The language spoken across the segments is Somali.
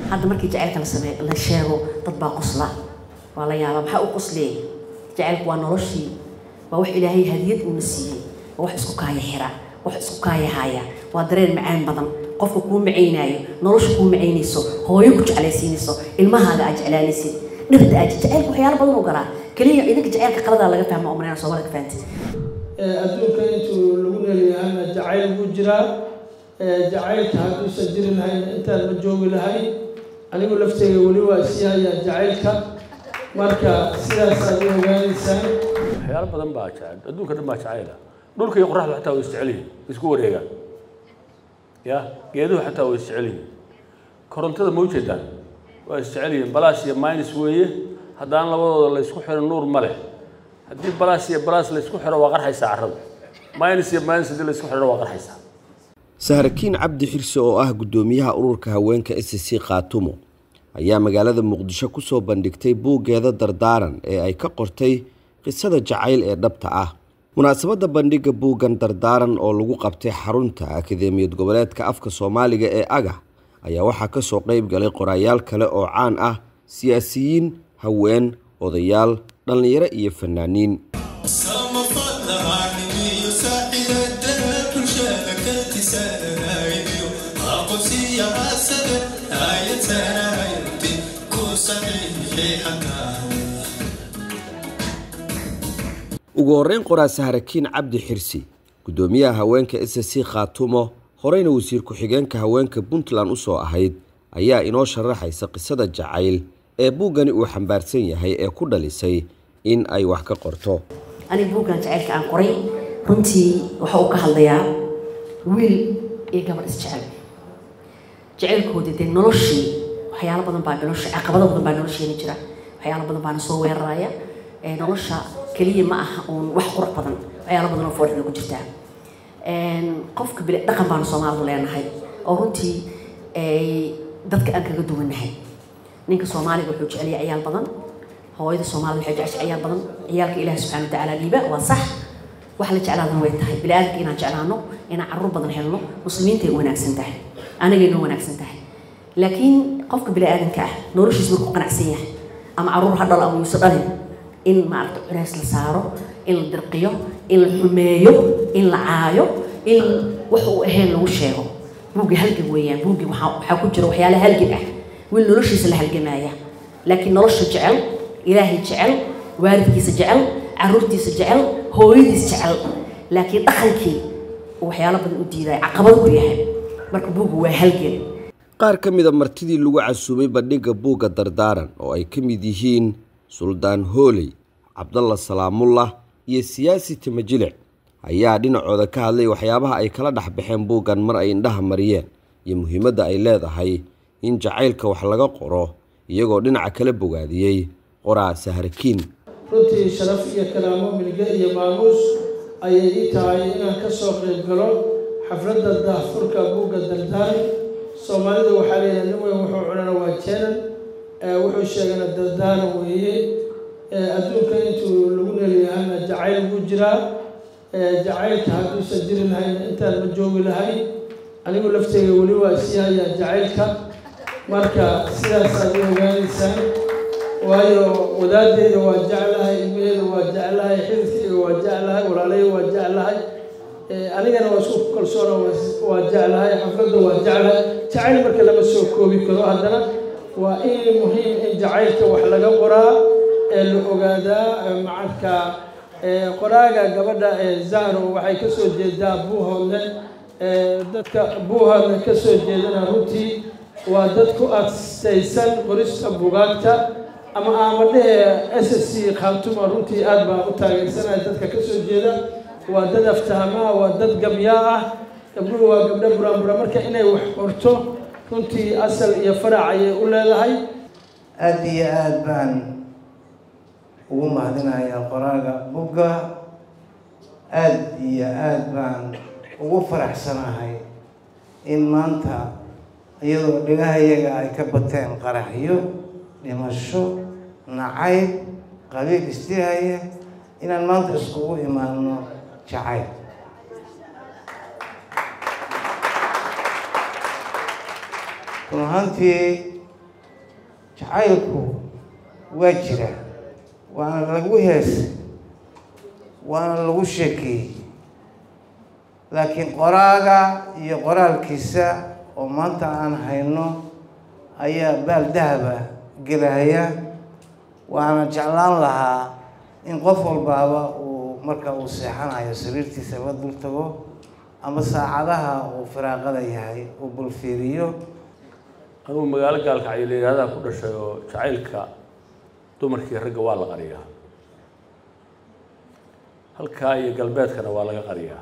hadda markii jacaylka la samee la sheego dad baa qosla waa la yaabaa maxaa u qosleey jacaylku waa noloshii waa wax ilaahay hadiyad uuna siiyey waa wax isku kaaya xira wax isku kaaya haya waa dareen macaan badan qofka kuu macaynaayo nolosha kuu macaynayso hooyo ku jeclaysiinayso ilmahaaga aad jeclaanaysid dhirta aad jacaylka waxyaalo badan u galaa keliya idinka jacaylka qaladaa laga fahma oo manayna soomaalida ka fahanti adduunka intuu lagu leelyahayna jacayl buu jiraa jacaylka hadduusan jiri lahayn intaan ma joogi lahayn anigu lafteyga weli waa sii hayaa jacaylka marka sidaasaad u ogaanaysaan waxyaalo badan baa jecel adduunka dhan baa jacayla dhulka iyo qoraxdu xataa way isjecel yihiin isku wareegaan ya geeduhu xataa way isjecel yihiin korontada ma ujeedaan waa isjecel yihiin balaas iyo minus weeye haddaan labadooda la isku xiro nuur ma leh haddii balaas iyo balaas la isku xiro waa qarxaysaa carrada minus iyo minus haddii la isku xiro waa qarxaysaa sahrakiin cabdi xirse oo ah guddoomiyaha ururka haweenka s c khaatumo ayaa magaalada muqdisho ku soo bandhigtay buuggeeda dardaaran ee ay ka qortay qisada jacayl ee dhabta ah munaasabadda bandhigga buuggan dardaaran oo lagu qabtay xarunta akadeemiyad goboleedka afka soomaaliga ee aga ayaa waxaa ka soo qayb galay qoraayaal kale oo caan ah siyaasiyiin haween odayaal dhallinyaro iyo fanaaniin ugu horreyn qoraa sahrakiin cabdi xirsi guddoomiyaha haweenka s c khaatumo horeyna wasiir ku-xigeenka haweenka puntland usoo ahayd ayaa inoo sharaxaysa qisada jacayl ee buuggani uu xambaarsan yahay ee ku dhalisay in ay wax ka qorto aniga buuggan jacaylka aan qoray runtii waxa uu ka hadlayaa wiil iyo gabadh isjecel jacaylkoodii dee noloshii waxyaalo badan baa nolosha caqabado badan baa nolosheena jira waxyaalo badan baana soo weeraraya nolosha keliya ma aha uun wax qurux badan waxyaalo badan oo foorxda ku jirtaa qofka bile dhaqan baanu soomaalidu leenahay oo runtii dadka aan kaga duwannahay ninka soomaaliga wuxuu jeceliya ciyaal badan hooyada soomaalida waxay jecesha ciyaal badan ciyaalka ilaahi subxana wa tacaala liiba waa sax wax la jeclaadana way tahay bini aadamka inaan jeclaano inaan carruur badan helno muslimiintay wanaagsan tahay anagay noo wanaagsan tahay laakiin qofka bini aadamka ah noloshiis markuu qanacsan yahay ama carruur ha dhalo ama yuusa dhalin in maaragta culays la saaro in la dirqiyo in la xumeeyo in la caayo in wax uu ahayn lagu sheego buugga halgab weeyaan buuggi waxaa ku jira waxyaala halgab ah wiil noloshiisa la halgamaya laakiin nolosha jecel ilaahay jecel waalidkiisa jecel caruurtiisa jecel hooyadiis jecel laakiin dhaqankii waxyaalo badan u diidaya caqabad ku yahay marka buugga waa halgan qaar ka mida martidii lagu casuumay bandhigga buugga dardaaran oo ay ka mid yihiin suldaan hooley cabdalla salaamullah iyo siyaasi timajilic ayaa dhinacooda ka hadlay waxyaabaha ay kala dhex baxeen buuggan mar ay indhaha mariyeen iyo muhiimadda ay leedahay in jacaylka wax laga qoro iyagoo dhinaca kala bogaadiyey qoraa sahrakiin runtii sharaf iyo kalaamo milge iyo maamuus ayay ii tahay inaan ka soo qayb galo xafladda daahfurka buugga dardaari soomaalida waxaa leeyahay nin weyn wuxuu cunana waa jeenan wuxuu sheegana dardaaran weeye adduunka intuu lagu leelyahayna jacayl buu jiraa jacaylka hadduusan jiri lahayn intaan ma joogi lahayn anigu lafteyga weli waa sii hayaa jacaylka marka sidaasaad u ogaanaysaan waayo wadaadeyda waa jeclahay ilmaheeda waa jeclahay xididkeyga waa jeclahay walaalahey waa jeclahay anigana waa isku kalsoona waa jeclahay xafladda waa jeclahay jacayl marka lama soo koobi karo haddana waa in muhiim in jacaylka wax laga qoraa ee la ogaadaa macanka qoraaga gabadha zahro waxay ka soo jeedaa buuhoodle dadka buuhoodle ka soo jeedana runtii waa dad ku adstaysan qorista bugaagta ama aamadhehe s s c khaatuma runtii aad baan u taageersanaya dadka ka soo jeeda waa dad aftahmaa waa dad gabyaa ah gabdhuhu waa gabdho buraanbura marka inay wax qorto runtii asal iyo farac ayay u leedahay aada iyo aada baan ugu mahadinayaa qoraaga bugga aada iyo aada baan ugu faraxsanahay in maanta iyadoo dhigahayaga ay ka bateen qaraxyo dhimasho nacayb qabiil isdihaya inaan maanta iskugu imaano jacayl run ahaantii jacaylku waa jira waana lagu heesay waana lagu sheekeeyey laakiin qoraaga iyo qoraalkiisa oo maanta aan hayno ayaa baal dahaba gelaya waana jeclaan lahaa in qof walbaaba uu marka uu seexanayo sariirtiisa la dul tago ama saacadaha uu firaaqada yahay uu bulfiiriyo anugu magaalo gaalkacyo la yidhahdaa ku dhashay oo jacaylka dumarkii ragga waa la qariyaa halkaa iyo galbeedkana waa laga qariyaa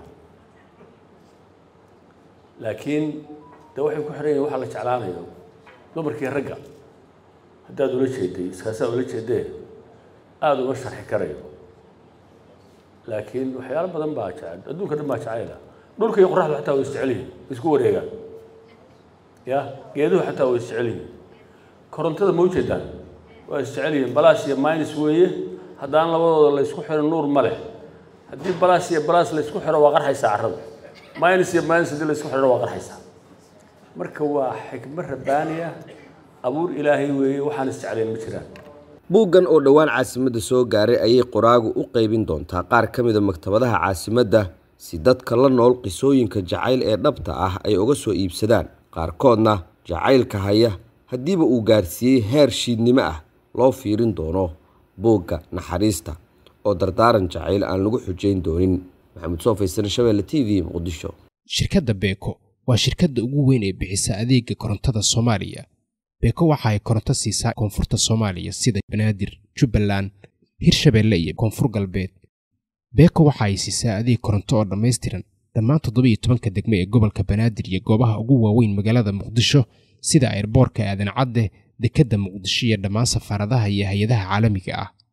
laakiin de waxay ku xihan yihin waxaa la jeclaanayo dumarkii ragga haddaad ula jeeday iskaasaa ula jeedee aada uma sharxi karayo laakiin waxyaalo badan baa jecel adduunka dhan baa jacayla dhulka iyo qoraxdu xataa way isjecel yihin isku wareegaan ya geeduhu xataa way isjecel yihin korontada ma ujeedaan waa isjecel yihin balaas iyo minus weeye haddaan labadooda la ysku xiro nuur ma leh haddii balaas iyo balaas la ysku xiro waa qarxaysaa carrada minus iyo minus haddii la ysku xiro waa qarxaysaa marka waa xikmad rabbaaniya abuur ilaahay weeye waxaan isjeclayn ma jiraan buuggan oo dhowaan caasimadda soo gaaray ayay qoraagu u qaybin doontaa qaar ka mida maktabadaha caasimadda si dadka la nool qisooyinka jacayl ee dhabta ah ay uga soo iibsadaan qaarkoodna jacaylka haya haddiiba uu gaarsiiyey heer shiidnimo ah loo fiirin doono buugga naxariista oo dardaaran jacayl aan lagu xujayn doonin maxamed soo faysane shabeelle t v muqdisho shirkadda beeko waa shirkadda ugu weyn ee bixisa adeega korontada soomaaliya beeko waxa ay koronto siisaa koonfurta soomaaliya sida banaadir jubbaland hirshabeelle iyo koonfur galbeed beeko waxa ay siisaa adeeg koronto oo dhammaystiran dhammaan toddobiiyo tobanka degme ee gobolka banaadir iyo goobaha ugu waaweyn magaalada muqdisho sida airboorka aadan cadde dekedda muqdisho iyo dhammaan safaaradaha iyo hay-adaha caalamiga ah